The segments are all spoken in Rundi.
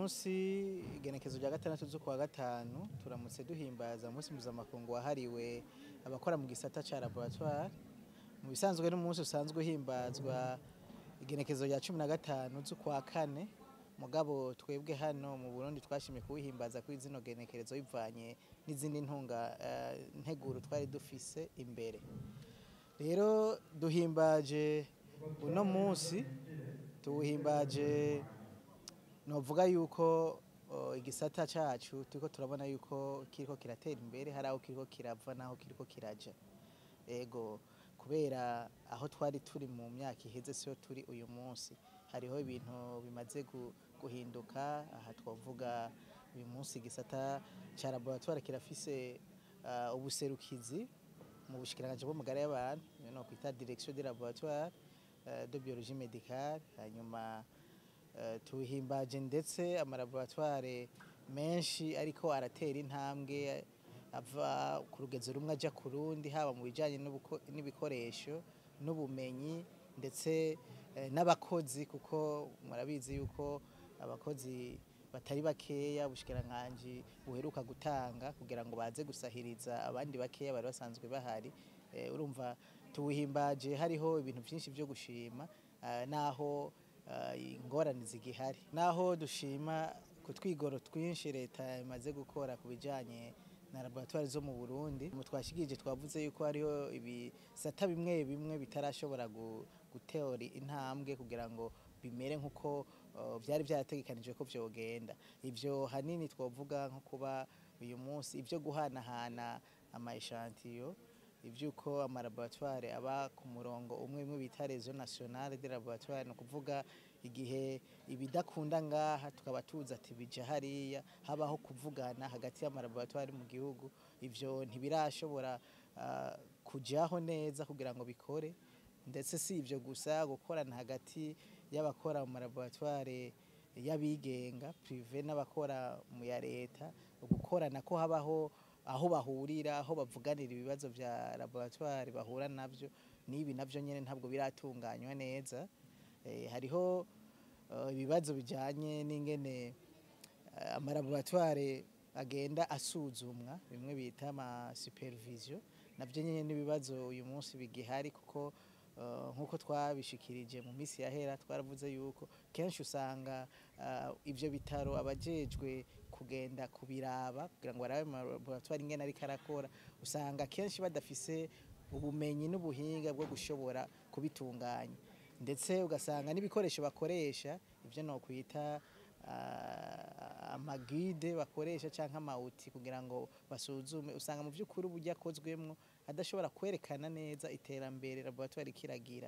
munsi igenekezo rya gatandatu z'ukwa gatanu turamutse duhimbaza umunsi mpuzamakungu wahariwe abakora mu gisata ca laboratoire mu bisanzwe n'umunsi usanzwe uhimbazwa igenekezo rya cumi na gatanu z'ukwa kane mugabo twebwe hano mu Burundi twashimye kuwihimbaza kuri zino genekerezo bivanye n'izindi ntunga eh, nteguro twari dufise imbere rero duhimbaje uno munsi tuwuhimbaje novuga yuko uh, igisata cacu turiko turabona yuko kiriko kiratera imbere hari aho kiriko kirava n'aho kiriko kiraja ego kubera aho twari turi mu myaka iheze siyo turi uyu munsi hariho ibintu bimaze gu- guhinduka aha twavuga uyu munsi igisata ca laboratoire kirafise uh, ubuserukizi mu bushikiranganje bw'amagara y'abantu iyo no kwita direction de laboratoire uh, de biologie médicale hanyuma uh, tuhimbaje ndetse amalaboratoire menshi ariko aratera intambwe ava ku rugezo rumwe aja ku rundi haba mu bijanye n'ubuko- n'ibikoresho n'ubumenyi ndetse eh, n'abakozi kuko murabizi yuko abakozi batari bakeya ubushikiranganje buheruka gutanga kugira ngo baze gusahiriza abandi bakeya bari basanzwe bahari Eh, urumva tuwuhimbaje hariho ibintu byinshi byo gushima eh, naho eh, ingorane zigihari naho dushima ku twigoro twinshi leta imaze gukora ku bijanye na laboratoire zo mu Burundi mu twashigije twavuze yuko hariho ibisata bimwe bimwe bitarashobora gu- guteora intambwe kugira ngo bimere nk'uko uh, byari byarategekanijwe ko vyogenda ivyo hanini twavuga nko kuba uyu munsi ivyo guhanahana ama echantillo ivyuko amalaboratoire aba ku murongo umwe umwe bita réseau national de laboratoire ni ukuvuga igihe ibidakunda ngaha tukaba tuzi ati bija hariya habaho kuvugana hagati y'amalaboratoire mu gihugu ivyo ntibirashobora uh, kujaho neza kugira ngo bikore ndetse si ivyo gusa gukorana hagati y'abakora mu malaboratoire y'abigenga prive n'abakora mu ya leta gukorana ko habaho aho bahurira aho bavuganira ibibazo vya laboratoire bahura navyo n'ibi navyo nyene ntabwo biratunganywa neza eh, hariho eh, ibibazo bijanye n'ingene eh, amalaboratoire agenda asuzumwa bimwe bita ama supervision navyo nyene n'ibibazo uyu munsi bigihari kuko eh, nk'uko twabishikirije mu minsi yahera twaravuze yuko kenshi usanga eh, ivyo bitaro abajejwe kugenda kubiraba kugira ngo barabe amalaboratoire ingene ariko arakora usanga kenshi badafise ubumenyi n'ubuhinga bwo gushobora kubitunganya ndetse ugasanga n'ibikoresho bakoresha ivyo nokwita ah, amagide bakoresha canke amawuti kugira ngo basuzume usanga mu vy'ukuri uburyo akozwemwo adashobora kwerekana neza iterambere laboratoire kiragira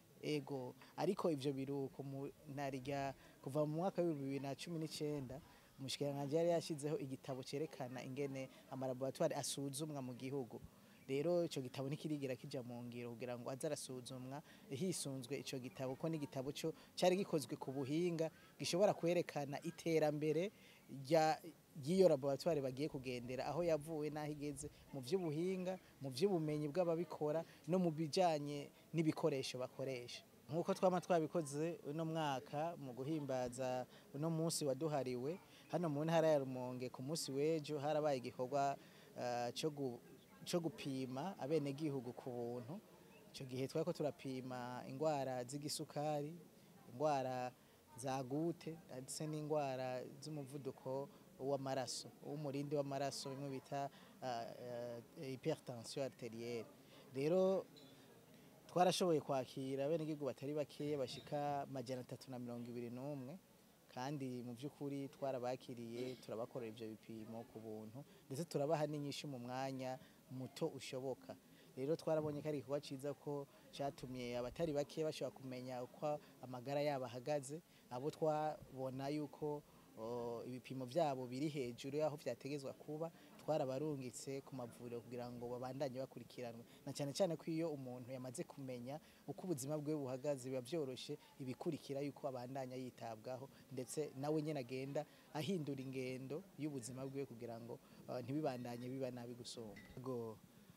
ego ariko ivyo biruko mu narirya kuva mu mwaka w'ibihumbi bibiri na cumi n'icenda umushikiranganji yari yashizeho igitabo cerekana ingene amalaboratoire asuzumwa mu gihugu rero ico gitabo ntikirigira kija mu ngiro kugira ngo aze arasuzumwa hisunzwe ico gitabo ko n'igitabo co cari gikozwe ku buhinga gishobora kwerekana iterambere rya ry'iyo laboratoire bagiye kugendera aho yavuye n'aho igeze mu vy'ubuhinga mu vy'ubumenyi bw'ababikora no mu bijanye n'ibikoresho bakoresha nk'uko twama twabikoze uno mwaka mu guhimbaza uno munsi waduhariwe hano mu ntara ya Rumonge ku munsi w'ejo harabaye igikorwa eh, co gu- co gupima abenegihugu ku buntu icyo gihe twari ko turapima indwara z'igisukari indwara za gute ndetse n'indwara z'umuvuduko w'amaraso w'umurindi w'amaraso bimwe bita uh, uh, hypertension arterielle rero twarashoboye kwakira abenegihugu batari bakeya bashika majana atatu na mirongo ibiri n'umwe kandi mu by'ukuri twarabakiriye turabakorera ibyo bipimo ku buntu ndetse turabaha n'inyishu mu mwanya muto ushoboka rero twarabonye ko ari igikorwa cyiza ko cyatumye abatari bake bashobora kumenya uko amagara yabo ahagaze abo twabona yuko o, ibipimo byabo biri hejuru y'aho byategezwa kuba twarabarungitse ku mavuriro kugira ngo babandanye bakurikiranwe na cyane cyane ko iyo umuntu yamaze kumenya uko ubuzima bwe buhagaze biba byoroshye ibikurikira yuko abandanya yitabwaho ndetse nawe nyine agenda ahindura ingendo y'ubuzima bwe kugira ngo uh, ntibibandanye biba nabi gusumba Go.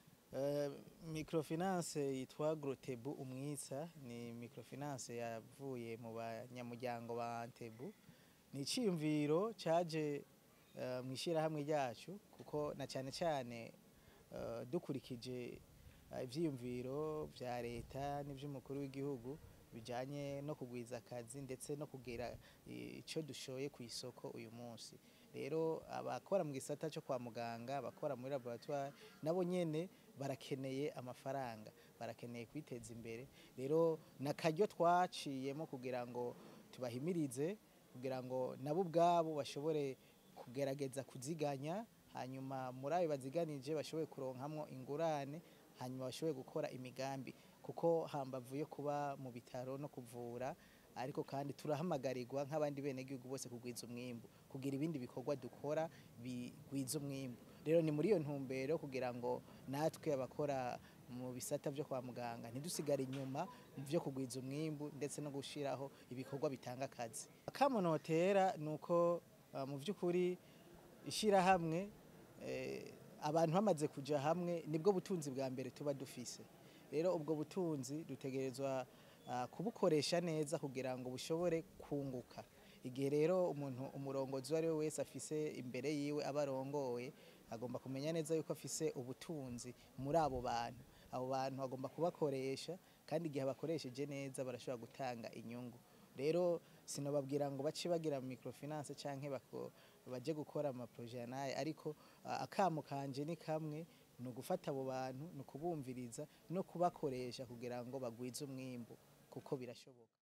Uh, microfinance yitwa Grotebu umwitsa ni microfinance yavuye mu banyamuryango ba Antebu ni iciyumviro caje eh, mu ishyirahamwe ryacu kuko na cyane cyane eh, dukurikije eh, ivyiyumviro vya leta n'ivy'umukuru w'igihugu bijanye no kugwiza akazi ndetse no kugera eh, ico dushoye ku isoko uyu munsi rero abakora mu gisata cyo kwa muganga abakora muri laboratoire nabo nyene barakeneye amafaranga barakeneye kwiteza imbere rero nakaryo twaciyemo kugira ngo tubahimirize kugira ngo nabo ubwabo bashobore kugerageza kuziganya hanyuma muri ayo baziganije bashobore kuronkamwo ingurane hanyuma bashobore gukora imigambi kuko hambavu yo kuba mu bitaro no kuvura ariko kandi turahamagarirwa nk'abandi benegihugu bose kugwiza umwimbu kugira ibindi bikorwa dukora bigwiza umwimbu rero ni muri iyo ntumbero kugira ngo natwe abakora mu bisata byo kwa muganga ntidusigare inyuma mu byo kugwiza umwimbu ndetse no gushiraho ibikorwa bitanga akazi akamunotera ni uko uh, mu by'ukuri ishyirahamwe eh, abantu bamaze kuja hamwe nibwo butunzi bwa mbere tuba dufise rero ubwo butunzi dutegerezwa ah, kubukoresha neza kugira ngo bushobore kunguka igihe rero umuntu umurongozi uwo ari we wese afise imbere yiwe aba arongoye agomba kumenya neza yuko afise ubutunzi muri abo bantu abo bantu agomba kubakoresha kandi igihe abakoresheje neza barashobora gutanga inyungu rero sinababwira ngo bace bagira microfinance canke bako baje gukora amaproje naye ariko ah, akamo kanje ni kamwe ni ugufata abo bantu ni ukubumviriza no kubakoresha kugira ngo bagwize umwimbu kuko birashoboka